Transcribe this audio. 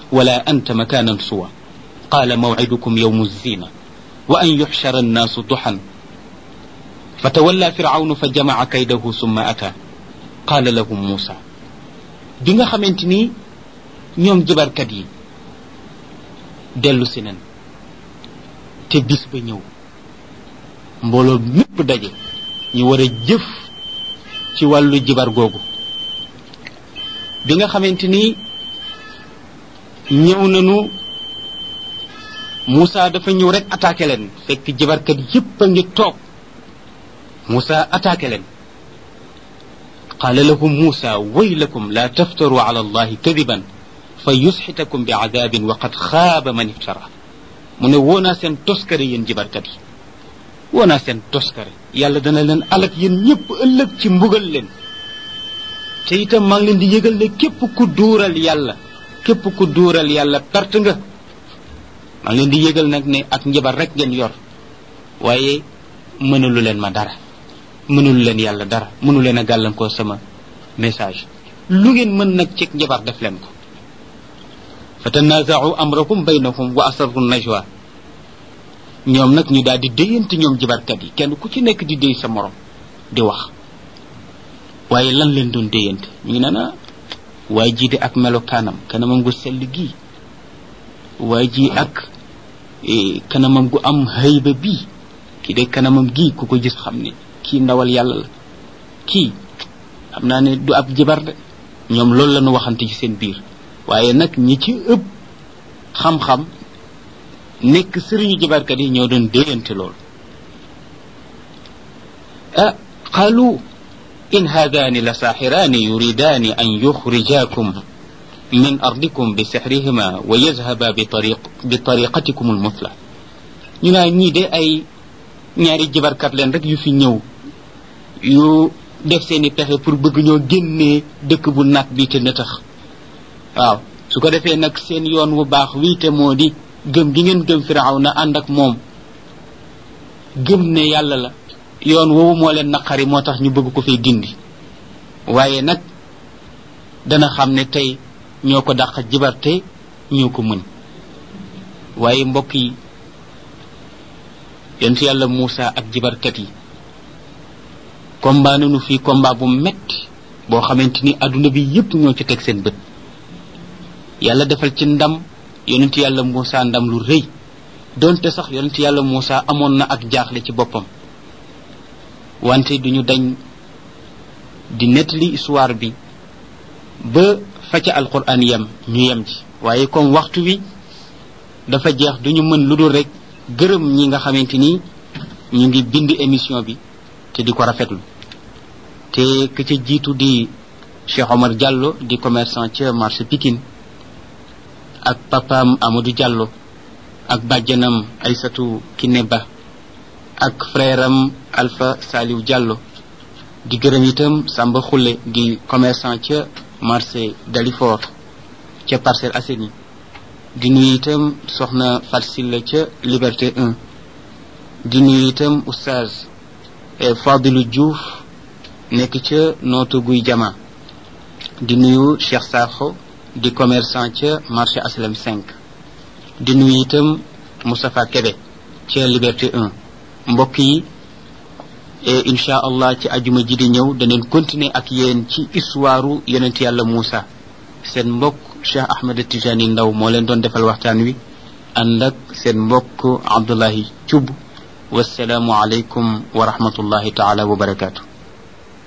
ولا أنت مكانا سوى قال موعدكم يوم الزينة وأن يحشر الناس ضحى فتولى فرعون فجمع كيده ثم أتى قال لهم موسى بيغا خامتيني ñoom jabarkat yi dellu si nen te bis ba ñëw mbooloo mépp daje ñu war a jëf ci wàllu jibar googu bi nga xamante ni ñëw nañu Moussa dafa ñëw rek attaqué leen fekk jibarkat yépp a ngi toog Moussa attaqué leen قال لهم موسى ويلكم لا تفتروا على الله كذبا فيسحتكم بعذاب وقد خاب من افترى من ونا سن توسكري ين جباركات wona seen toskare yàlla dana leen alak yéen ñëpp ëllëg ci mbugal leen te itam maa ngi leen di yëgal ne képp ku duural yàlla képp ku duural yàlla perte nga maa ngi leen di yëgal nag ne ak njabar rek ngeen yor waaye mënalu leen ma dara mënalu leen yàlla dara mënu leen a gàllankoo sama message lu ngeen mën nag ci njabar def leen ko fa tanazaau amrahum baynahum wa asarru najwa ñoom nag ñu daal di déyante ñoom jibarkat yi kenn ku ci nekk di déy sa morom di wax waaye lan leen doon déyante ñu ngi naan waaye ji de ak melokaanam kanamam gu sell gii waaye ji ak kanamam gu am hayba bii kii de kanamam gii ku ko gis xam ne kii ndawal yàlla la kii xam naa ne du ab jibar de ñoom loolu la ñu waxante ci seen biir waaye nag ñi ci ëpp xam-xam nekk sëriñu jabarkat yi ñoo doon déyante lool ah qalu in haadaani la saaxiraani yuridaani an yuxrijakum min ardikum bi sixrihima wa yazhaba bi tariq bi tariqatikum almuthla ñu naa ñii de ay ñaari jabarkat leen rek yu fi ñëw yu def seeni pexe pour bëgg ñoo génnee dëkk bu nag bi te nëtax waaw su ko defee nag seen yoon wu baax wii te moo di gëm gi ngeen gëm firaw na ànd ak moom gëm ne yàlla la yoon woowu moo leen naqari moo tax ñu bëgg ko fay dindi waaye nag dana xam ne tey ñoo ko dàq jibarte ñoo ko mën waaye mbokk yi yonent yàlla Moussa ak jibarkat yi combat nañu fii combat bu metti boo xamante ni adduna bi yépp ñoo ci teg seen bët yàlla defal ci ndam yonent yàlla Moussa ndam lu rëy donte sax yonent yàlla Moussa amoon na ak jaaxle ci boppam wante duñu dañ di nettali histoire bi ba fa ca alquran yem ñu yem ci waaye comme waxtu wi dafa jeex duñu mën lu dul rek gërëm ñi nga xamante ni ñu ngi bind émission bi te di ko rafetlu te ka ca jiitu di Cheikh Omar Diallo di commerçant ca marché Pikine ak papaam Amadou Diallo ak bàjjanam Aysatu Kineba ak frère am Alpha Saliou Diallo di gërëm itam Samba Khoule di commerçant ca marché Dalifort ca Parcelles Assainies di nuyu itam soxna Fatsilla ca Liberté 1 di nuyu itam oustaz Fadilou Diouf nekk ca nootu guy jama di nuyu Cheikh Sakho di commerçant ca marché Aslam 5 di nuyu itam Moustapha Kebe ca Liberté 1 mbokk yi incha allah ci ajuma ji di ñëw daneen continuer ak yéen ci histoire yonent yàlla Moussa seen mbokk Cheikh Ahmed Tijani Ndaw moo leen doon defal waxtaan wi ànd ak seen mbokk Abdullahi Thioub wasalaamu aleykum wa rahmatullahi taala wa barakaatu